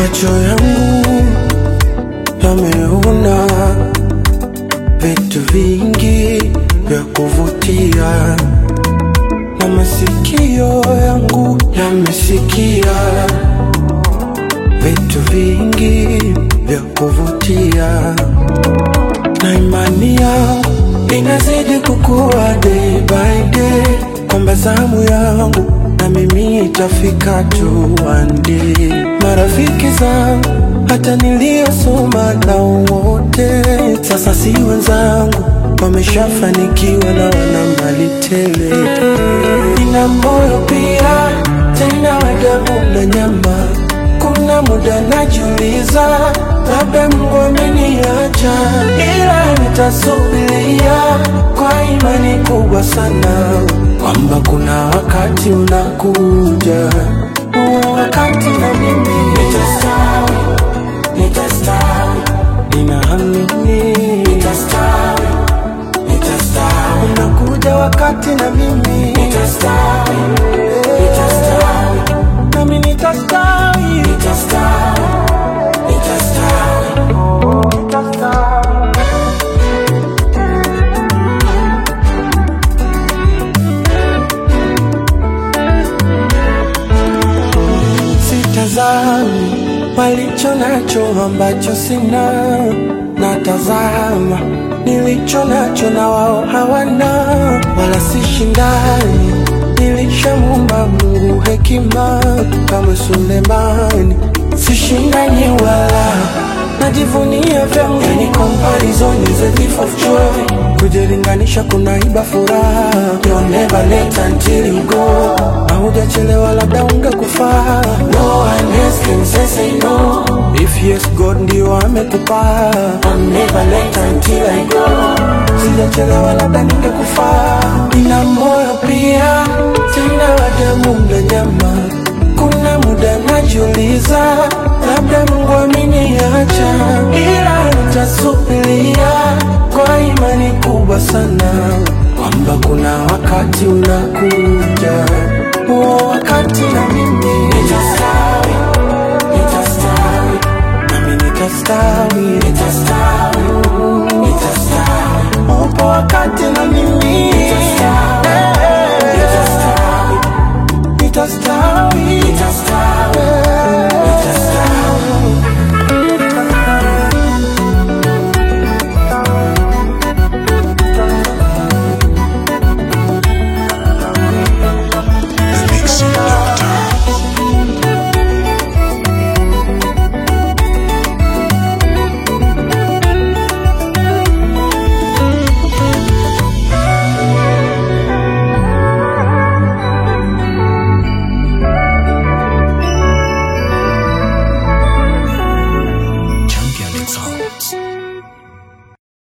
Macho yangu yameona vitu vingi vya kuvutia, na masikio yangu yamesikia vitu vingi vya kuvutia, na imani yangu inazidi kukua day by day, kwamba zamu yangu na mimi itafika tu one day. Marafiki zangu hata niliyosoma nao wote sasa si wenzangu, wameshafanikiwa na wana mali tele. Nina moyo pia tena wa damu na nyama, kuna muda najiuliza labda Mungu ameniacha, ila nitasubiria kwa imani kubwa sana kwamba kuna wakati unakuja, huo wakati na mimi nitastawi, nitastawi, ninaamini nitastawi, nitastawi, unakuja wakati na mimi nitastawi, nitastawi, nami nitastawi, nitastawi, nitastawi, oh, nitastawi. Sitazami walicho nacho ambacho sina, natazama nilicho nacho na wao hawana, wala sishindani. Nilishamuumba Mungu hekima kama Sulemani, sishindani wala najivunia vyangu, yani comparison is a thief of joy. Kujilinganisha kunaiba furaha, you're never late until you go. Haujachelewa, labda ungekufaa. No one else can say say no. If yes, God ndio amekupa. I'm never late until I go. Sijachelewa, labda ningekufaa. Nina moyo pia tena wa damu na nyama kuna muda najiuliza, labda Mungu ameniacha, ila nitasubiria kwa imani kubwa sana kwamba kuna wakati unakuja, huo wakati na mimi nitastawi, nitastawi, nami nitastawi, nitastawi, nitastawi, upo wakati na mimi nitastawi, nitastawi, nitastawi